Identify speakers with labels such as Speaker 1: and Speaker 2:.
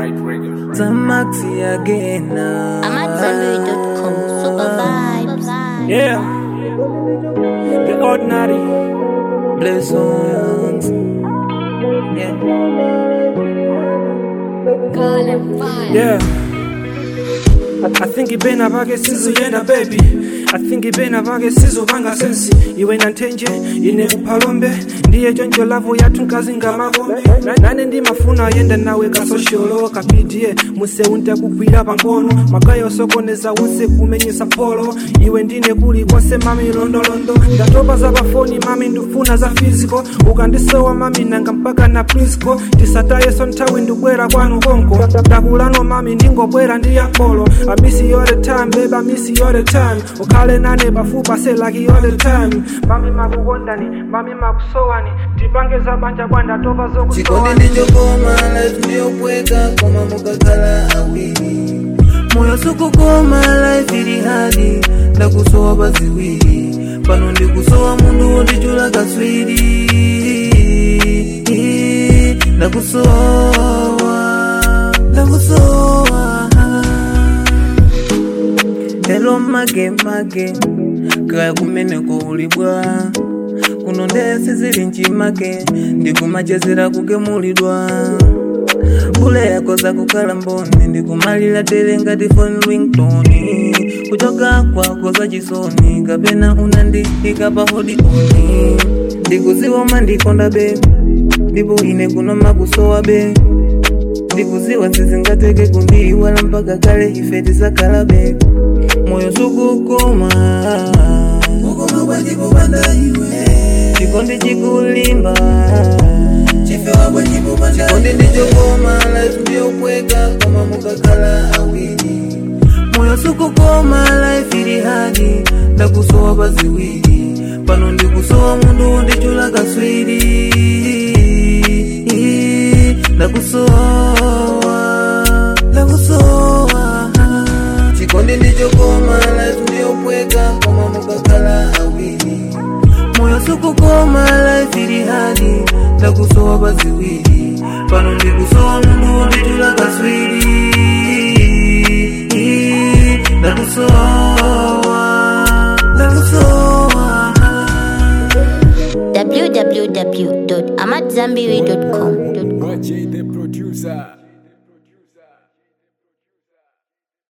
Speaker 1: Right record.
Speaker 2: Zamaxi again now.
Speaker 3: I'm at Zenbury.com. Super vibes.
Speaker 4: Yeah. The ordinary.
Speaker 2: Blessings. Yeah.
Speaker 4: Yeah. I, I think ibena pake sizuyenda baby I think ibena pake sizupanga sensi iwe nanthenje ine kuphalombe ndiye choncho lavu yathu nkazinga makombe Na- nane ndimafuna yenda nawe kasosholo kapidie museu ntakugwira pang'ono magayo sokoneza wonse kumenyesa polo iwe ndine kuli konse mami londolondo ndatopa za pafoni mami ndifuna za physical ukandisowa mami nanga mpaka na prisco tisatayeso nthawi ndibwera kwanu konko ndakulano mami ndingobwera ndi yapolo I miss you all the time, babe, I miss you all the time ukhale nane pafupa say like you all the time mami makukondani mami makusowani tipange za banja kwandatopa
Speaker 2: chikondi
Speaker 4: zokusowani
Speaker 2: ndichokoma life ndiyopweka koma mukakhala awiri moyo sukukoma life ili hadi ndakusowa paziwiri pano ndikusowa mundu wondichula kaswiri ndakusowa ndakusowa Hello mage mage kaya kumeneko ulibwa kuno ndese zili nchimake ndikumachezera kukemulidwa bule yako za kukhala mboni ndikumalira tere ngati phone ringtone kuchoka kwako za chisoni kapena unandiyika pa hodioni ndikuziwa mandikonda be ndipo ine kuno makusowa be ndikuziwa sizingateke kundiiwala mpaka kale ife tisakhala be moyo sukukoma ukoma kwajikupanda iwe chikondi chikulimba chifewa kwajikupanda chikondi ndichokoma life ndiyopweka koma mukakhala awiri moyo sukukoma life ili hadi ndakusowa paziwiri pano ndikusowa mundu wondichula kaswiri ndakusowa ndakusowa chikondi ndichokoma life ndiyopweka koma mukakhala awiri moyo sukukoma life ili hadi ndakusowa paziwiri pano ndikusowa mundu wondichula kaswiri ndakusowa ndakusowa
Speaker 3: www.amatzambiri.com.
Speaker 1: Watch the producer.